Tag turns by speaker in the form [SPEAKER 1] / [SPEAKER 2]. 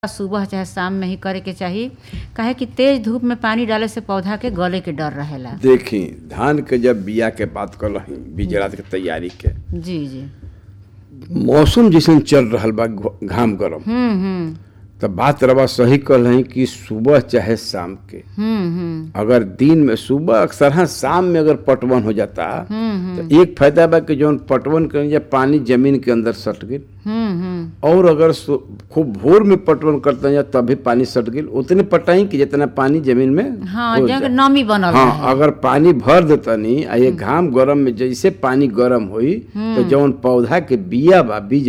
[SPEAKER 1] सुबह चाहे शाम में ही करे के चाही काहे कि तेज धूप में पानी डाले से पौधा के गले के डर रहेला
[SPEAKER 2] देखी धान के जब बिया के बात कर रही बीजड़ा के तैयारी के
[SPEAKER 1] जी जी
[SPEAKER 2] मौसम जैसन चल रहल बा घ- घाम गरम
[SPEAKER 1] हम्म हम्म
[SPEAKER 2] तो बात रवा सही कल है कि सुबह चाहे शाम के
[SPEAKER 1] हम्म हम्म
[SPEAKER 2] अगर दिन में सुबह अक्सर हाँ शाम में अगर पटवन हो जाता
[SPEAKER 1] हम्म
[SPEAKER 2] तो एक फायदा बा कि जौन पटवन कर या पानी जमीन के अंदर सट गई
[SPEAKER 1] हम्म हम्म
[SPEAKER 2] और अगर सु- खूब भोर में पटवन करते हैं तभी पानी सट गई उतने पटाई कि जितना पानी जमीन में
[SPEAKER 1] हाँ
[SPEAKER 2] हो
[SPEAKER 1] जगह
[SPEAKER 2] जाए।
[SPEAKER 1] नमी बनल
[SPEAKER 2] हाँ
[SPEAKER 1] रहे
[SPEAKER 2] अगर पानी भर देतनी आ ये घाम गरम में जैसे पानी गरम होई तो जौन पौधा के बिया बा बीज